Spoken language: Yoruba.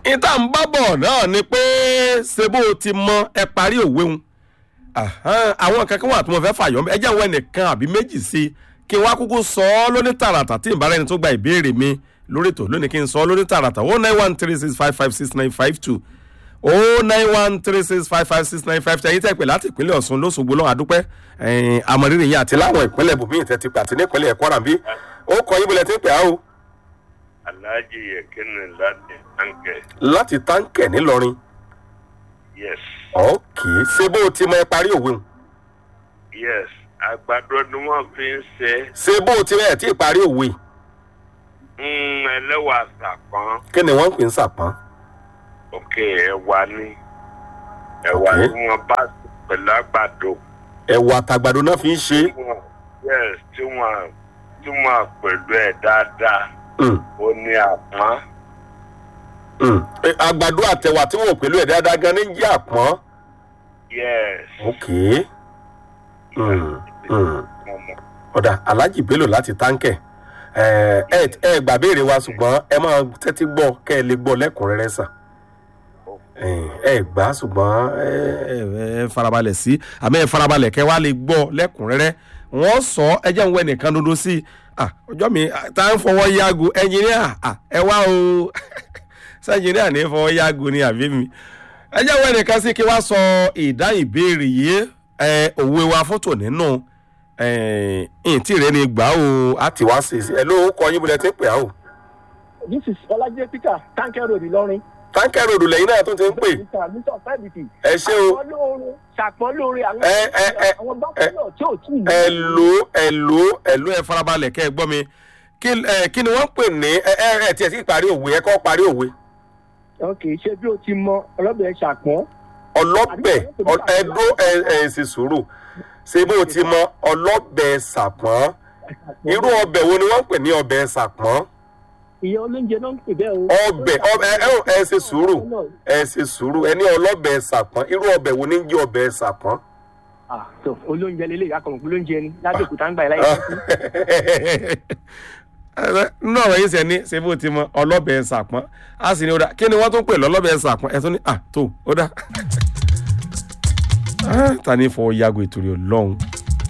ìta ń bá bọ̀ náà ni pé ṣe bó o ti mọ ẹ parí òwe ń àwọn kankan wà tí mo fẹ́ fàyọ́ ẹ jẹ́ àwọn ẹnìkan àbí méjì sí i kí n wá kúkú sọ ọ́ lóní tààràtà tí ìbára ẹni tó gba ìbéèrè mi lórí ètò lónìí kí n sọ ọ́ lóní tààràtà o nine one three six five five six nine five two o nine one three six five five six nine five two ẹ̀yin tẹ́ pè láti ìpínlẹ̀ ọ̀ṣun lóṣogbo lọ́wọ́ àdúpẹ́ àmọ̀rírì yín àti láwọn ìpínlẹ̀ bùnmí ìtẹ́ ti pè àti nípínlẹ̀ kwara bí ó kọ yín bọ̀lẹ̀ tí ń pè á o. Alhaji Yekini láti Táǹkẹ̀. láti táǹkẹ̀ ńìlọrin Yes. ọ̀kì ṣé bó o ti mọ ẹ parí òwe ń Yes. Àgbàdo ni wọ́n fi ń ṣe ṣé bó o ti rẹ̀ tí ì parí òwe mm, ẹlẹ́wà sàpọ́n. kí ni wọ́n ń pè ń sàpọ́n. Òkè ẹ̀wà ni. Ẹ̀wà Okay. tí wọ́n bá sè pẹ̀lú àgbàdo. ẹ̀wà àtàgbàdo náà fi ń ṣe Tí wọ́n yes tí wọ́n tí wọ́n pẹ̀lú ẹ̀ dáadáa. é. Ó ní àpọ́n. Mm. Eh, àgbàdo àtẹwà tí wọn ò pẹ̀lú ẹ̀ dáadáa gan ní jẹ́ àpọ́n. Yes. ok Mm, mm. Ọmọ. ọ̀dà alhaji bello láti táǹkẹ̀ ẹ ẹ ẹ gbà béèrè wa ṣùgbọ́n ẹ máa tẹ́tí gbọ́ kẹ́ ẹ lè gbọ́ lẹ́kùnrẹ́rẹ́ sàn ẹ ẹ gbà ṣùgbọ́n ẹ ẹ ẹ farabalẹ̀ sí àmọ́ ẹ farabalẹ̀ kẹ́ wá lè gbọ́ lẹ́kùnrẹ́rẹ́ wọ́n sọ ẹ jẹ́ ń wẹ nìkan dodo sí i ah ọjọ́ mi ah, tá à ń fọwọ́ yáago ẹnjìníà ah ẹ wá o sẹ́njìníà ní fọwọ́ yáago ni àbí mi ẹ jẹ́ wẹ nìkan sí kí wá sọ ìdáhùn ìbéèrè yìí ẹ òwe wa fọ́tò nínú ẹ̀ẹ́n tí rẹ ni gbà ó a ti wá sí i ẹ ló kọ yín bọ́lẹ̀ tí ń pè á o. this is ọlájẹ peter tanker road ìlọrin. táǹkì ròdù lẹ́yìn náà tó ti ń pè mr mr fẹ́bìtì. ẹ ṣé o ṣàpọ́nlóore ṣàpọ́nlóore àwọn Ẹ, ẹ, ẹ, àwọn bákẹ́lọ̀ tí ò tí ì ẹ lò ẹ lò ẹ lò ẹ farabalẹ̀ kẹ́ ẹ gbọ́ mi kí ẹ kí ni wọ́n ń pè ní ẹ ẹ ẹ tiẹ̀ sí parí òwe ẹ kọ́ parí òwe ok ṣé bí o ti mọ ọlọ́bẹ̀ ṣàpọ́n. ọlọ́bẹ̀ ọ- ẹ dó ẹ ẹ sì sùúrù ṣé bó ti mọ ọlọ́bẹ̀ sàpọ́n irú ọbẹ̀ wo ni wọ́n ń pè ní ọbẹ̀ sàpọ́n ìyẹn olóúnjẹ náà ń pè bẹ́ẹ̀ o. ọbẹ̀ ọbẹ̀ ẹ ẹ ẹ ṣe sùúrù ẹ ṣe sùúrù ẹ ní ọlọ́bẹ̀ sàpọ́n irú ọbẹ̀ wo ni ń jẹ́ ọbẹ̀ sàpọ́n. ah so olóúnjẹ lélẹ̀ akọ̀mọ̀ pé olóúnjẹ ni lábẹ́òkúta ń gbà ẹ̀ láyé nínú ọ̀rọ̀ yìí sẹ́ni ṣe bó ti mọ ọlọ́bẹ̀ sàpọ́n a sì ní ó dá kí ni wọ́n tún pè lọ́lọ́bẹ̀ sàpọ́n ẹ̀ tún ní à tó ó dá. Ah, ta ni fọwọ́ yago ìtòrí ọlọ́run